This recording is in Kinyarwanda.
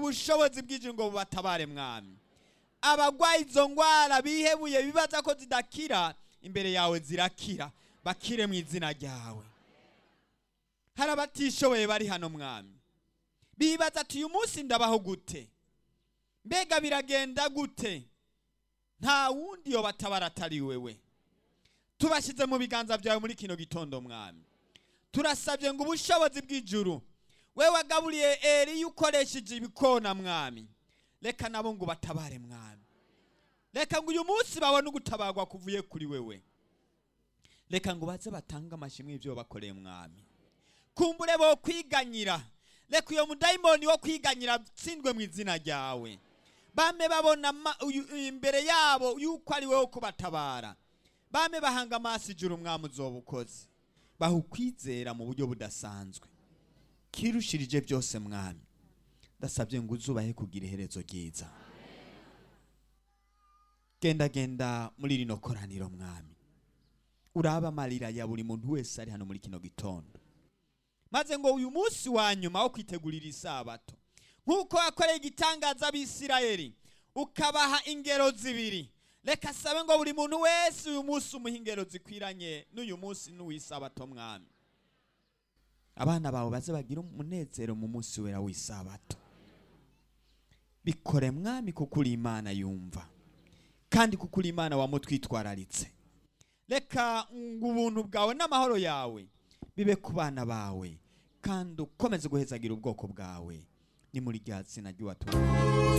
ubushobozi bw'ijuru ngo bubatabare mwami abarwaye izo ndwara bihebuye bibaza ko zidakira imbere yawe zirakira bakire mu izina ryawe hari abatishoboye bari hano mwami bibaza ati uyu munsi ndabaho gute mbega biragenda gute nta wundi yo batabara atari wewe tubashyize mu biganza byawe muri kino gitondo mwami turasabye ngo ubushobozi bw'ijuru we wagaburiye eri ukoresheje ibikona mwami reka nabo ngo batabare mwami reka ngo uyu munsi babone ugutabarwa kuvuye kuri wewe reka ngo baze batange amashimwe y'ibyo bakoreye mwami kumbure bo kwiganyira reka uyo mudayimoni wo kwiganyira atsindwe mu izina ryawe bame babona imbere yabo yuko ari wowe kubatabara bame bahanga amaso ijuru umwami uzoba ukoze baha ukwizera mu buryo budasanzwe kirushirije byose mwami ndasabye ngo uzubahe kugira iherezo ryiza genda genda muri rino koraniro mwami uraba amarira ya buri muntu wese ari hano muri kino gitondo maze ngo uyu munsi wa nyuma wo kwitegurira isabato nk'uko wakoreye igitangaza abisirayeli ukabaha ingero zibiri reka sabe ngo buri muntu wese uyu munsi umuha ingero zikwiranye n'uyu munsi n'uw'isabato mwami abana bawe baze bagira umunezero mu munsi wera w'isabato bikore mwami kuko uri imana yumva kandi kuko uri imana wamutwitwararitse reka ngo ubuntu bwawe n'amahoro yawe bibe ku bana bawe kandi ukomeze guhezagira ubwoko bwawe ni muri rya zina ry'uwatumwe